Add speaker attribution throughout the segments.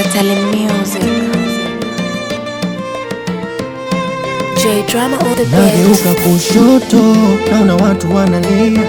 Speaker 1: Katale Music. J Drama on the
Speaker 2: Nageuka
Speaker 1: beat.
Speaker 2: kushoto, naona watu wanalia,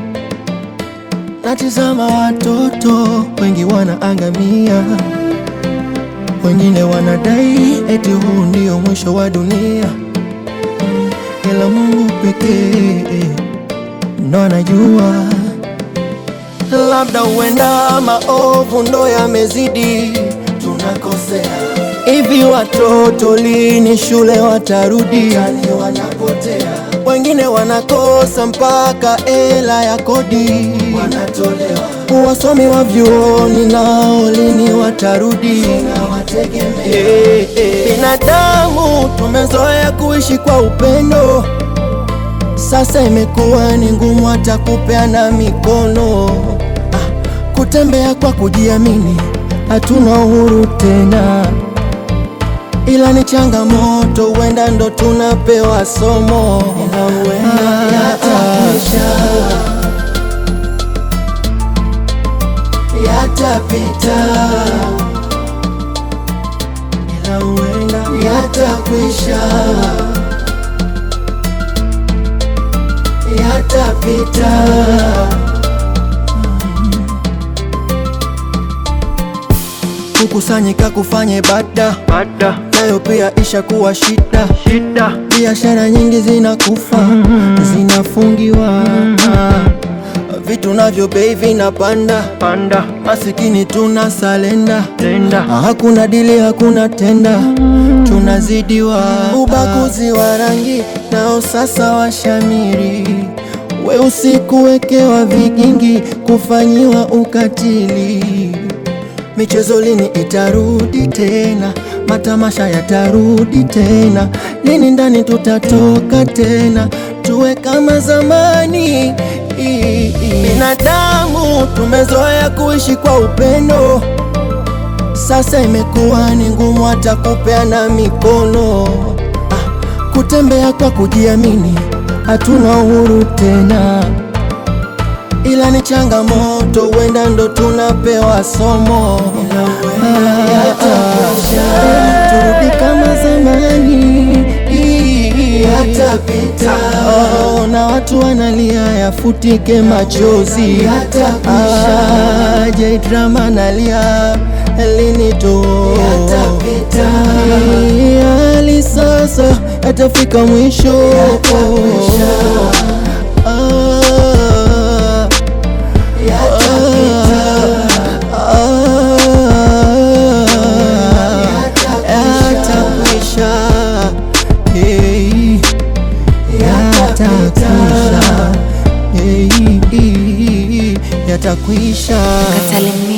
Speaker 2: natizama watoto wengi wanaangamia, wengine wanadai eti huu ndio mwisho wa dunia, ila Mungu pekee ndo anajua. Labda huenda maovu ndo yamezidi, tunakosea hivi. Watoto lini shule watarudi? Yani wanapotea, wengine wanakosa mpaka hela ya kodi wanatolewa. Wasomi wa vyuoni nao lini watarudi? Eh, eh. Binadamu tumezoea kuishi kwa upendo sasa imekuwa ni ngumu hata kupeana mikono. Ah, kutembea kwa kujiamini, hatuna uhuru tena, ila ni changamoto, huenda ndo tunapewa somo. Ah, yatakwisha, yatapita, ila huenda yatakwisha yatapita. Kukusanyika kufanya ibada nayo pia ishakuwa shida. Biashara nyingi zinakufa zinafungiwa, vitu navyo bei vinapanda, masikini tuna salenda, hakuna dili, hakuna tenda, tunazidiwa. Ubaguzi wa rangi nao sasa washamiri, weusi kuwekewa vigingi, kufanyiwa ukatili. Michezo lini itarudi tena? Matamasha yatarudi tena? Lini ndani tutatoka tena? Tuwe kama zamani. Binadamu tumezoea kuishi kwa upendo, sasa imekuwa ni ngumu hata kupeana mikono. Ah, kutembea kwa kujiamini, hatuna uhuru tena ila ni changamoto, huenda ndo tunapewa somo. Ah, ah, turudi kama zamani, yatapita. Oh, na watu wanalia yafutike machozi. Ah, J Drama nalia lini tu hali sasa yatafika mwisho. Ah, yatakwisha, hey, yatakwisha, hey, yatakwisha.
Speaker 1: Katale